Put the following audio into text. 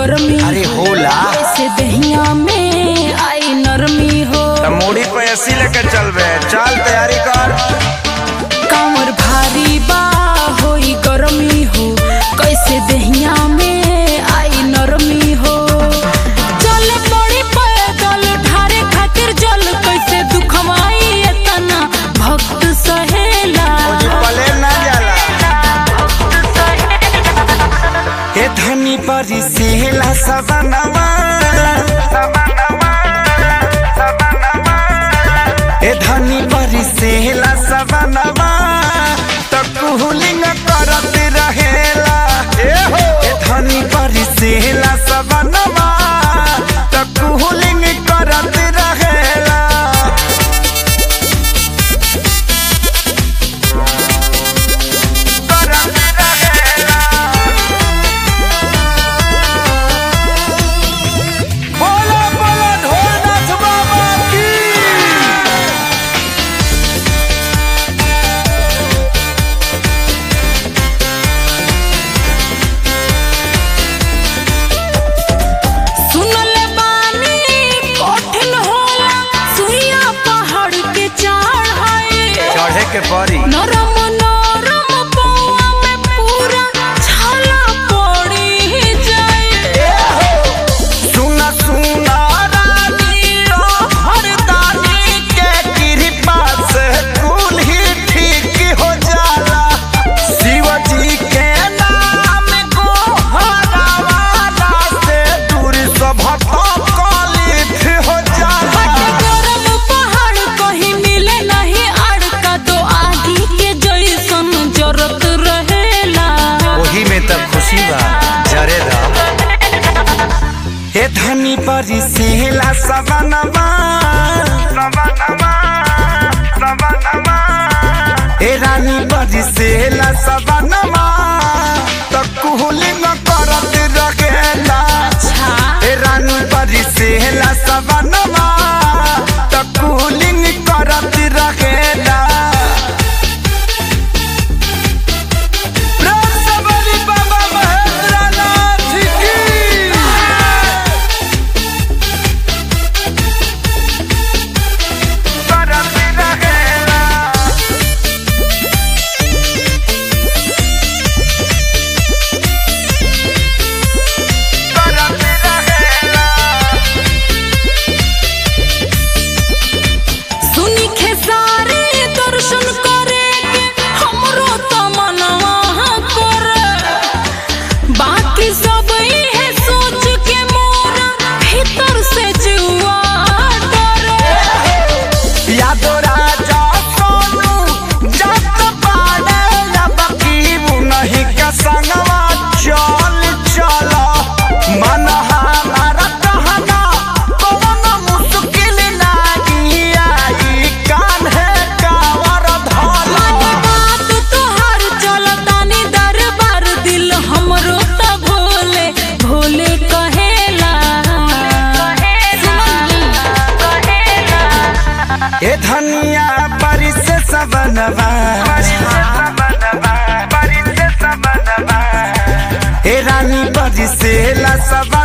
गर्मी अरे होला ऐसे दहिया में आई नरमी हो त मूड़ी पे एसी लेके चलबे चल तैयारी कर कांवर भारी बा होई गर्मी हो कैसे दहिया में आई नरमी हो चले पड़ी पैदल ढारे खातिर जल कैसे दुखवाई एतना भक्त सहेला ओजी पले ना जाला ए धनी परी सेला सबनवा सबनवा सबनवा ए धनी परी सेला सबनवा त कुहलिंग करत रहेला ए हो ए धनी परी सेला सबनवा त कुहलिंग करत रहेला करत रहेला बोलो बोलो ढोलनाथ बाबा की सुनले बानी कठिन होला सुइया पहाड़ के चढ़ाए चढ़े के परी नरम नरम पौआ में पूरा छाला पड़ी जाए सुना सुना रानी ओ हरदानी के कृपा से कुल ही ठीक हो जाला शिव जी के नाम को हरावाला से दूर सब कलित हो जाला गरम पहाड़ कहीं मिले नहीं अड़का तो आगी के जैसन जरत रहेला वही में तब खुशी बा जरे हे धनी परी सेला सबनवा सबनवा सबनवा हे रानी परी सेला सबनवा त कुहलिंग करत रहेला छा हे रानी परी सेला सबनवा त कुहलिंग करत रहेला प्रेम से बोली बाबा महेंद्रनाथ की करत रहेला करत रहेला सुनी खेसारे दर्शन करे के हमरो तो मनवा करे बाकी सब इहे सोच के मोरा भीतर से जुआ डरे यादो राजा सोनू जत पाड़े लब की नहीं के संगवा चल चल मन हमारा कहना कौन मुश्किल लागी आई कान है कावर धल मानी बात तोहार चलतानी दरबार दिल हमरो त भोले भोले कहेला ए धनिया परिस सबनवा ए रानी परिसेला सब